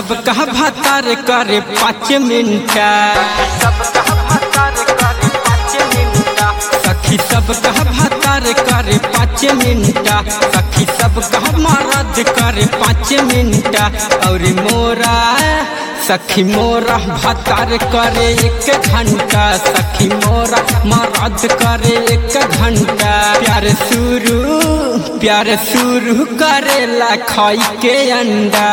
सब कहा भातार करे पाँच मिनट सखी सब कहा भातार करे पाँच मिनट सखी सब कहा मरद करे पाँच मिनट और मोरा सखी मोरा भातार करे एक घंटा सखी मोरा मरद करे एक घंटा प्यार शुरू प्यार शुरू करेला खाई के अंडा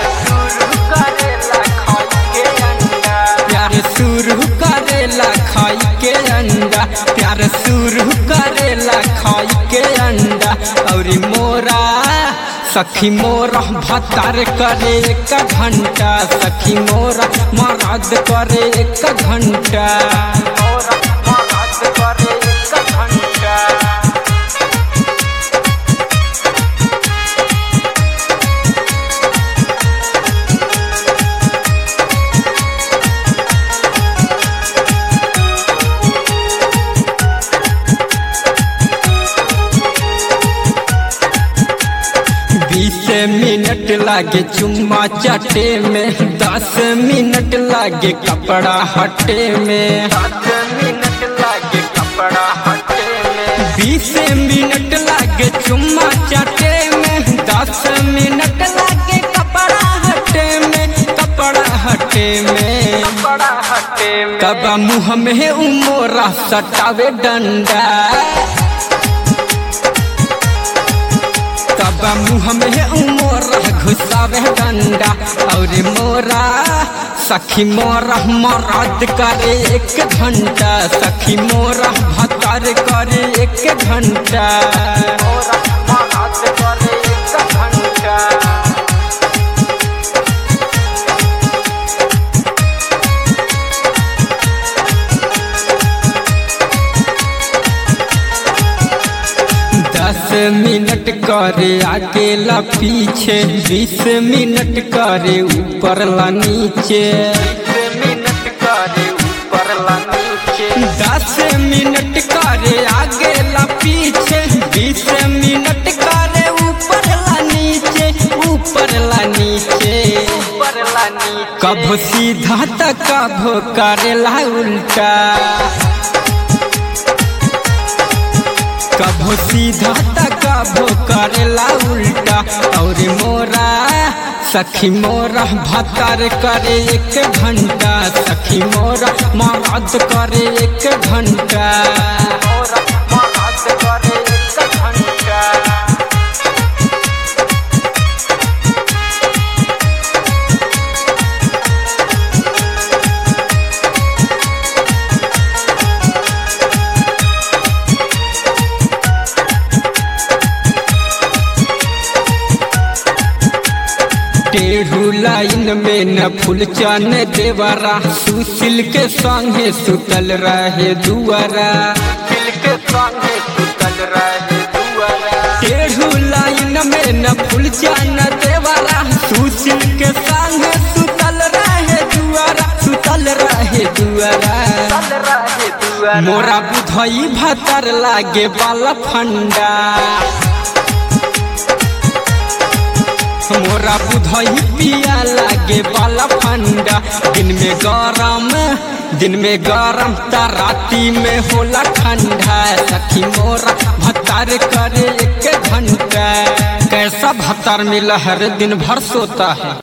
प्यार शुरू करेला खाई के अंडा प्यार शुरू करेला खाई के अंडा और मोरा सखी मोरा भतार करे एक घंटा सखी मोरा मरद करे एक घंटा बीस मिनट लागे चुम्मा चटे में दस मिनट लागे कपड़ा हटे में बीस मिनट लागे चुम्मा चटे में दस मिनट लागे कपड़ा हटे में कपड़ा हटे में कब मुँह में उमोरा सटावे डंडा तब मुँह में उमोरा घुसावे डंडा और मोरा सखी मोरा मरद करे एक घंटा सखी मोरा भतर करे एक घंटा दस मिनट करे आगे ला पीछे बीस मिनट करे ऊपर ला नीचे दस मिनट करे आगे ला पीछे बीस मिनट करे ऊपर ला नीचे ऊपर ला नीचे कभो सीधा त कभो करेला उल्टा कभो सीधा त कभो करेला उल्टा और मोरा सखी मोरा भतर करे एक घंटा सखी मोरा मरद करे एक घंटा टेढ़ू लाइन में न फूल चन देवरा सुशील के संगे सुतल रहे दुआरा टेढ़ू लाइन में न फूल चन देवरा सुशील के संगे सुतल रहे दुआरा सुतल रहे दुआरा मोरा बुधई भतर लागे बाला फंडा मोरा बुधई पिया लागे बाला फंडा दिन में गरम दिन में गरम त राती में होला ठंडा सखी मोरा भतार करे एक घंटा कैसा भतार मिला हर दिन भर सोता है